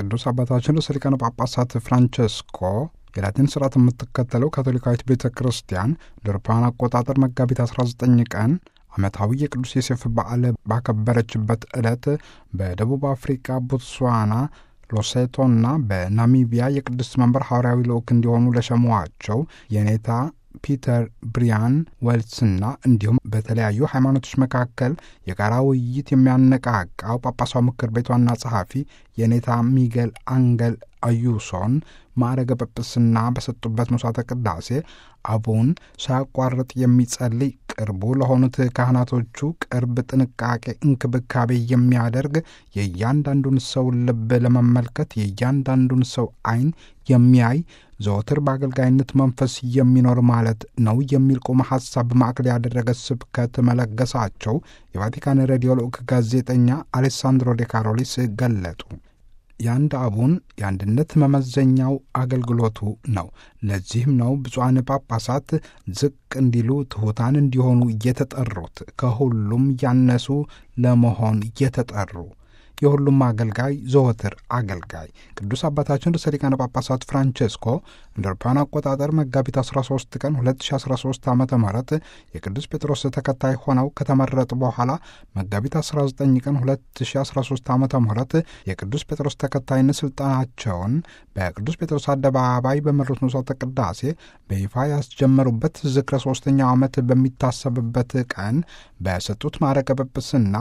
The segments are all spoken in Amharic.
ቅዱስ አባታችን ርዕሰ ሊቃነ ጳጳሳት ፍራንቸስኮ የላቲን ስርዓት የምትከተለው ካቶሊካዊት ቤተ ክርስቲያን ለአውሮፓውያን አቆጣጠር መጋቢት 19 ቀን ዓመታዊ የቅዱስ ዮሴፍ በዓል ባከበረችበት ዕለት በደቡብ አፍሪካ ቦትስዋና ሎሴቶና በናሚቢያ የቅዱስ መንበር ሐዋርያዊ ልዑክ እንዲሆኑ ለሸሟቸው የኔታ ፒተር ብሪያን ዌልስና እንዲሁም በተለያዩ ሃይማኖቶች መካከል የጋራ ውይይት የሚያነቃቃው ጳጳሳዊ ምክር ቤት ዋና ጸሐፊ የኔታ ሚጌል አንገል አዩሶን ማዕረገ ጵጵስና በሰጡበት መስዋዕተ ቅዳሴ አቡን ሳያቋርጥ የሚጸልይ ቅርቡ ለሆኑት ካህናቶቹ ቅርብ ጥንቃቄ፣ እንክብካቤ የሚያደርግ የእያንዳንዱን ሰው ልብ ለመመልከት የእያንዳንዱን ሰው ዓይን የሚያይ ዘወትር በአገልጋይነት መንፈስ የሚኖር ማለት ነው የሚል ቁም ሐሳብ ማዕከል ያደረገ ስብከት መለገሳቸው የቫቲካን ሬዲዮ ልዑክ ጋዜጠኛ አሌሳንድሮ ዴ ካሮሊስ ገለጡ። የአንድ አቡን የአንድነት መመዘኛው አገልግሎቱ ነው። ለዚህም ነው ብፁዓን ጳጳሳት ዝቅ እንዲሉ ትሑታን እንዲሆኑ እየተጠሩት ከሁሉም ያነሱ ለመሆን እየተጠሩ የሁሉም አገልጋይ ዘወትር አገልጋይ። ቅዱስ አባታችን ርዕሰ ሊቃነ ጳጳሳት ፍራንቼስኮ እንደ አውሮፓውያን አቆጣጠር መጋቢት 13 ቀን 2013 ዓ ም የቅዱስ ጴጥሮስ ተከታይ ሆነው ከተመረጡ በኋላ መጋቢት 19 ቀን 2013 ዓ ም የቅዱስ ጴጥሮስ ተከታይነት ስልጣናቸውን በቅዱስ ጴጥሮስ አደባባይ በመሩት መስዋዕተ ቅዳሴ በይፋ ያስጀመሩበት ዝክረ ሦስተኛው ዓመት በሚታሰብበት ቀን በሰጡት ማዕረገ ጵጵስና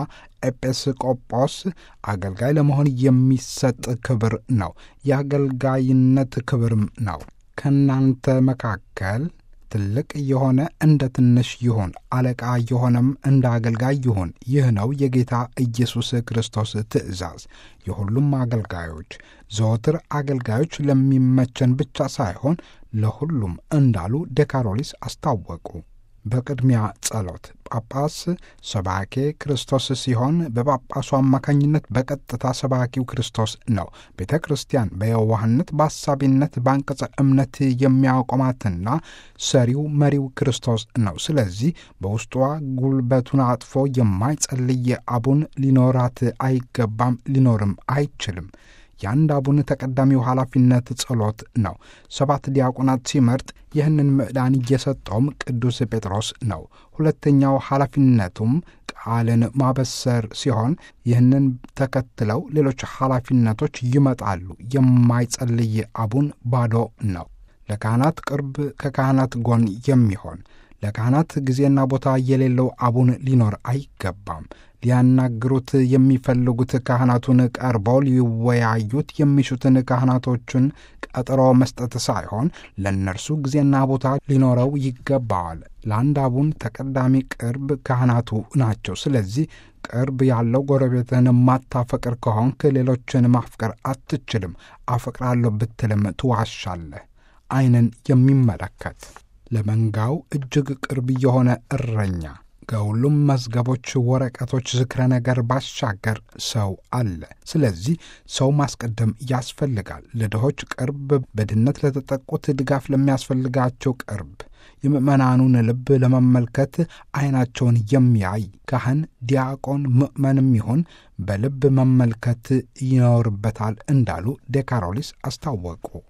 ኤጲስቆጶስ አገልጋይ ለመሆን የሚሰጥ ክብር ነው። የአገልጋይነት ክብርም ነው። ከእናንተ መካከል ትልቅ የሆነ እንደ ትንሽ ይሁን፣ አለቃ የሆነም እንደ አገልጋይ ይሁን። ይህ ነው የጌታ ኢየሱስ ክርስቶስ ትእዛዝ። የሁሉም አገልጋዮች ዘወትር አገልጋዮች ለሚመቸን ብቻ ሳይሆን ለሁሉም እንዳሉ ዴካሮሊስ አስታወቁ። በቅድሚያ ጸሎት ጳጳስ ሰባኬ ክርስቶስ ሲሆን በጳጳሱ አማካኝነት በቀጥታ ሰባኪው ክርስቶስ ነው። ቤተ ክርስቲያን በየዋህነት በአሳቢነት በአንቀጸ እምነት የሚያቆማትና ሰሪው መሪው ክርስቶስ ነው። ስለዚህ በውስጧ ጉልበቱን አጥፎ የማይጸልይ አቡን ሊኖራት አይገባም፣ ሊኖርም አይችልም። የአንድ አቡን ተቀዳሚው ኃላፊነት ጸሎት ነው። ሰባት ዲያቆናት ሲመርጥ ይህንን ምዕዳን እየሰጠውም ቅዱስ ጴጥሮስ ነው። ሁለተኛው ኃላፊነቱም ቃልን ማበሰር ሲሆን ይህንን ተከትለው ሌሎች ኃላፊነቶች ይመጣሉ። የማይጸልይ አቡን ባዶ ነው። ለካህናት ቅርብ፣ ከካህናት ጎን የሚሆን ለካህናት ጊዜና ቦታ የሌለው አቡን ሊኖር አይገባም። ሊያናግሩት የሚፈልጉት ካህናቱን ቀርበው ሊወያዩት የሚሹትን ካህናቶቹን ቀጠሮ መስጠት ሳይሆን ለእነርሱ ጊዜና ቦታ ሊኖረው ይገባዋል። ለአንድ አቡን ተቀዳሚ ቅርብ ካህናቱ ናቸው። ስለዚህ ቅርብ ያለው ጎረቤትን ማታፈቅር ከሆንክ ሌሎችን ማፍቀር አትችልም። አፈቅራለሁ ብትልም ትዋሻለህ። ዓይንን የሚመለከት ለመንጋው እጅግ ቅርብ የሆነ እረኛ ከሁሉም መዝገቦች፣ ወረቀቶች፣ ዝክረ ነገር ባሻገር ሰው አለ። ስለዚህ ሰው ማስቀደም ያስፈልጋል። ለድሆች ቅርብ፣ በድህነት ለተጠቁት ድጋፍ ለሚያስፈልጋቸው ቅርብ፣ የምዕመናኑን ልብ ለመመልከት ዓይናቸውን የሚያይ ካህን፣ ዲያቆን፣ ምዕመንም ይሁን በልብ መመልከት ይኖርበታል እንዳሉ ዴካሮሊስ አስታወቁ።